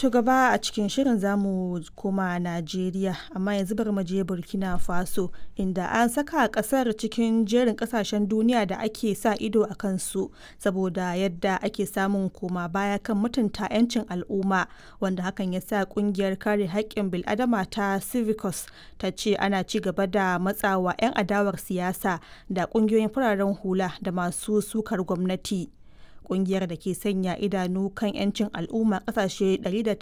To gaba a cikin shirin zamu koma Najeriya amma yanzu bari mu je Burkina Faso inda an saka kasar cikin jerin kasashen duniya da ake sa ido a kansu saboda yadda ake samun koma baya kan mutunta 'yancin al'umma wanda hakan ya sa kungiyar kare haƙƙin bil'adama ta Civicus ta ce ana ci gaba da matsawa 'yan adawar siyasa da kungiyoyin fararen hula da masu sukar gwamnati. kungiyar da ke sanya idanu kan 'yancin al'umma kasashe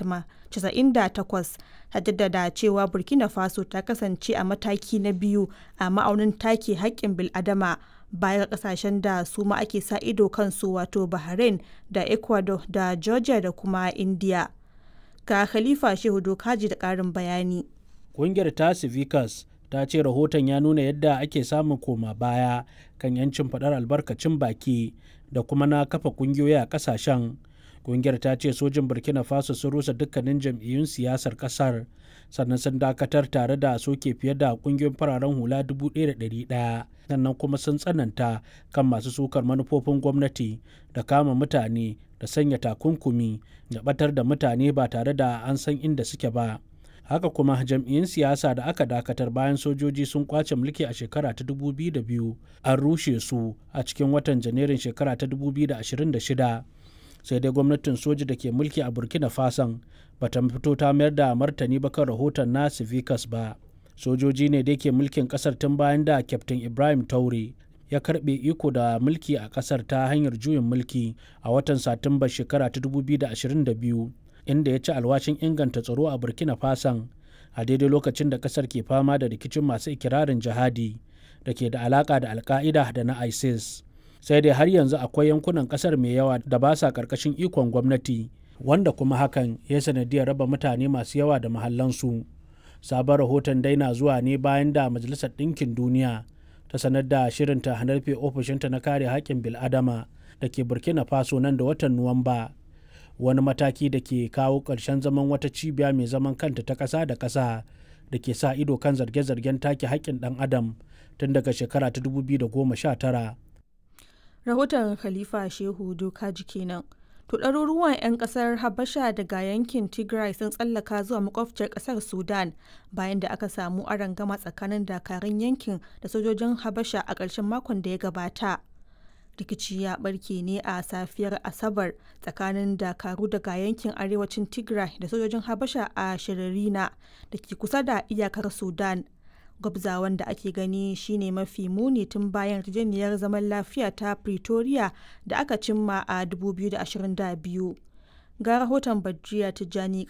198 ta jaddada cewa burkina faso ta kasance a mataki na biyu a ma'aunin take haƙƙin bil'adama baya ga kasashen da su ma ake sa ido kansu wato bahrain da ecuador da georgia da kuma india ga khalifa shehu dokaji da ƙarin bayani ƙungiyar ta civicus ta ce rahoton ya nuna yadda ake samun koma baya kan 'yancin faɗar albarkacin baki da kuma na kafa kungiyoyi a kasashen kungiyar ta ce sojin burkina faso sun rusa dukkanin jam'iyyun siyasar kasar sannan sun dakatar tare da soke fiye da kungiyoyin fararen hula 1,100 sannan kuma sun tsananta kan masu sukar manufofin gwamnati da kama mutane da sanya takunkumi da batar da mutane ba tare da an san inda suke ba haka kuma jam'iyyun siyasa da aka dakatar bayan sojoji sun kwace mulki a shekara ta 2002 an rushe su a cikin watan janairun shekara ta 2026 sai dai gwamnatin soji da ke mulki a burkina fason bata fito ta mayar da martani ba kan rahoton na civicus ba sojoji ne da ke mulkin kasar tun bayan da kyaftin ibrahim taure ya karbe iko da mulki a kasar ta hanyar juyin mulki a watan satumba shekara ta 2022 inda ya ci alwashin inganta tsaro a burkina fason a daidai lokacin da kasar ke fama da rikicin masu ikirarin jihadi da ke da alaka da alka'ida da na isis sai dai har yanzu akwai yankunan kasar mai yawa da ba sa karkashin ikon gwamnati wanda kuma hakan ya sanadiyar raba mutane masu yawa da mahallansu sabon rahoton daina zuwa ne bayan da majalisar ɗinkin duniya ta sanar da shirinta hanarfe ofishinta na kare haƙƙin bil'adama da ke burkina faso nan da watan nuwamba wani mataki da ke kawo ƙarshen zaman wata cibiya mai zaman kanta ta ƙasa da ƙasa da ke sa ido kan zarge-zargen take haƙƙin ɗan adam tun daga shekara ta 2019. rahoton khalifa shehu dokaji kenan to ɗaruruwan 'yan ƙasar habasha daga yankin tigray sun tsallaka zuwa makwabciyar ƙasar sudan bayan da aka samu gama tsakanin dakarun yankin da sojojin habasha a ƙarshen makon da ya gabata rikici ya barke ne a safiyar asabar tsakanin dakaru daga yankin arewacin tigray da sojojin habasha a shiririna da ke kusa da iyakar sudan gwabzawan da ake gani shine mafi muni tun bayan yarjejeniyar zaman lafiya ta pretoria da aka cimma a 2022 ga rahoton badriya tijjani